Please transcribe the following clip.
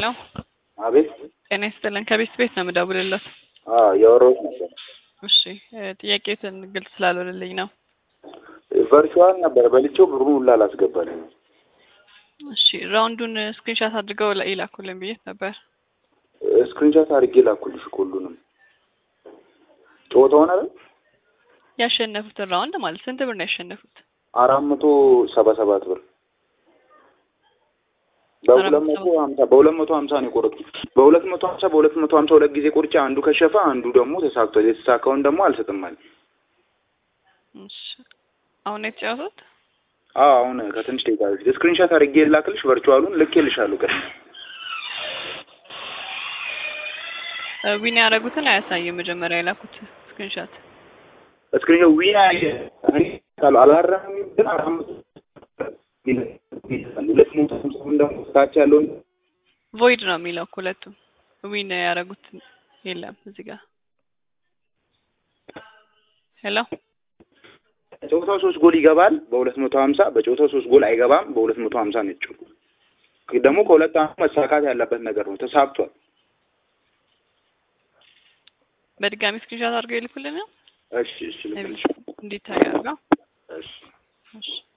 ሄሎ አቤት ጤና ይስጥልን። ከቤት ቤት ነው የምደውልለት። አዎ እያወራሁት ነበር። እሺ ጥያቄትን ግልጽ ስላልሆነልኝ ነው። ቨርቹዋል ነበር በልቼው ብሩን ሁላ አላስገባልኝ። እሺ ራውንዱን ስክሪንሻት አድርገው ላ- ይላኩልን ብዬ ነበር። ስክሪንሻት አድርጌ ላኩልሽ እኮ ሁሉንም ጨዋታውን አይደል ያሸነፉትን ራውንድ ማለት ስንት ብር ነው ያሸነፉት? አራት መቶ ሰባ ሰባት ብር በሁለት አራት መቶ መቶ ሀምሳ በሁለት መቶ ሀምሳ ነው የቆረጥኩት። በሁለት መቶ ሀምሳ በሁለት መቶ ሀምሳ ሁለት ጊዜ ቆርጬ አንዱ ከሸፈ አንዱ ደግሞ ተሳክቷል። የተሳካውን ደግሞ አልሰጥም አለኝ። እሺ አሁን ነው የተጫወቱት? አዎ አሁን ከትንሽ ደቂቃ በፊት ስክሪንሻት አድርጌ ላክልሽ። ቨርቹዋሉን ልኬልሻለሁ። ቀድሜ እ ዊን ያደረጉትን አያሳይም። መጀመሪያ የላኩት ስክሪንሻት ስክሪን ዊና እኔ ካሉ አላረም ግን አራት መቶ ሁለት መቶ ሀምሳውን ደግሞ ታች ያለውን ቮይድ ነው የሚለው እኮ ሁለቱም። ዊን ያደረጉት የለም እዚህ ጋር። ሄሎ ጨዋታው ሶስት ጎል ይገባል በሁለት መቶ ሀምሳ በጨዋታው ሶስት ጎል አይገባም በሁለት መቶ ሀምሳ ነው የተጫወተው። ደግሞ ከሁለት አመት መሳካት ያለበት ነገር ነው። ተሳክቷል። በድጋሚ ስክሪንሻት አድርገው ይልኩልን። እሺ እሺ ልክልሽ። እንዲታይ አድርገው። እሺ እሺ